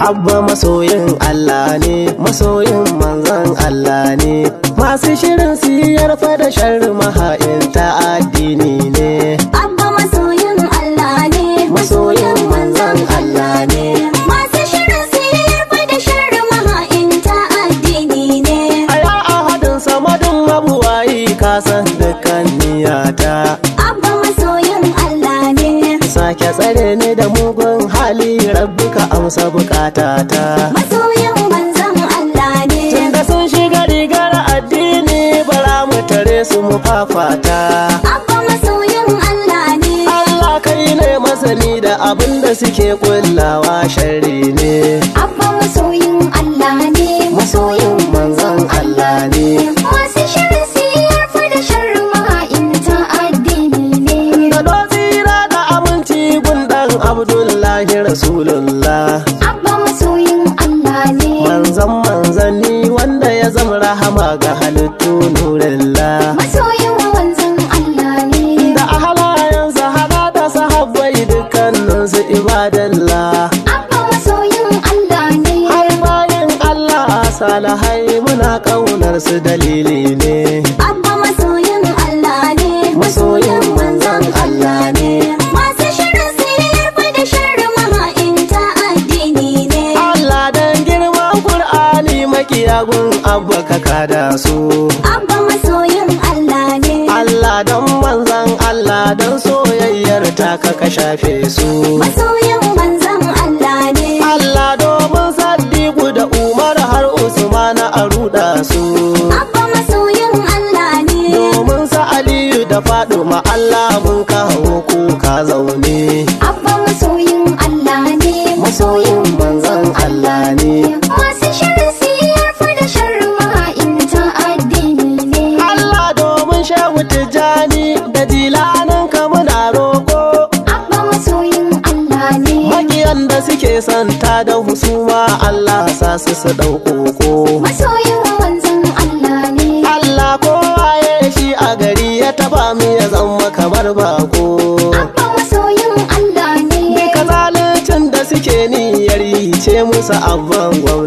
Abba masoyin Allah ne, masoyin manzan Allah ne. Masu shirin siyar da sharri maha'inta addini ne. Abba masoyin Allah ne, Masoyin manzan Allah ne. Masu shirin siyar da sharri maha'inta addini ne. Aya ahadin samadin mabuwayi kasan dukkan niyata. Abba masoyin Allah ne, Sake tsare ni da mugun hali rabbi ka amsa bukatata. masoyin manzon Allah ne. Tunda sun shiga rigar addini bara mu tare su mu fafata. Abba masoyin Allah ne, Allah kai ne masani da abin da suke kullawa sharri ne. Abba masoyin Allah ne, Masoyin manzon Allah ne. Masu shirin siyar da sharri maha'inta addini ne. Da tsira da aminci gundan Abdullahi Rasulullah. Abba masoyin Allah ne, Manzon manzanni wanda ya zama rahama ga halittu nurillah. masoyin manzon Allah ne. Da ahalayensa hada da sahabbai dukkaninsu ibadallah. Abba masoyin Allah ne, Har bayan Allah salahai muna ƙaunar su dalili ne. Abba masoyin Allah ne, Masoyin manzon Allah ne. Masu shirin siyar da sharri maha'inta addini ne. Allah dan girman Kur'ani makiyagun abba ka kada su. Abba masoyin Allah ne, Allah dan manzan Allah dan soyayyar ta ka ka shafe su. masoyin manzon Allah ne. Allah domin Saddiku da Umar har Usman a ruɗa su. Abba masoyin Allah ne, Domin sa Aliyu da Faduma Allah mun kawo kuka zaune. Abba masoyin Allah ne, Masoyin manzan Allah ne. Masu shirin siyar da sharri maha'inta addini ne. Allah domin shehu Tijjani da dilanin ka muna roƙo. Abba masoyin Allah ne, Makiyan da suke santa da husuma Allah sa su su ɗauko masoyin manzon Allah ne. Allah kowa ya shi a gari ya taba mu ya zama kamar bako. Abba masoyin Allah ne, Duka zaluncin da suke niyyar yi ce musu abban gwamna.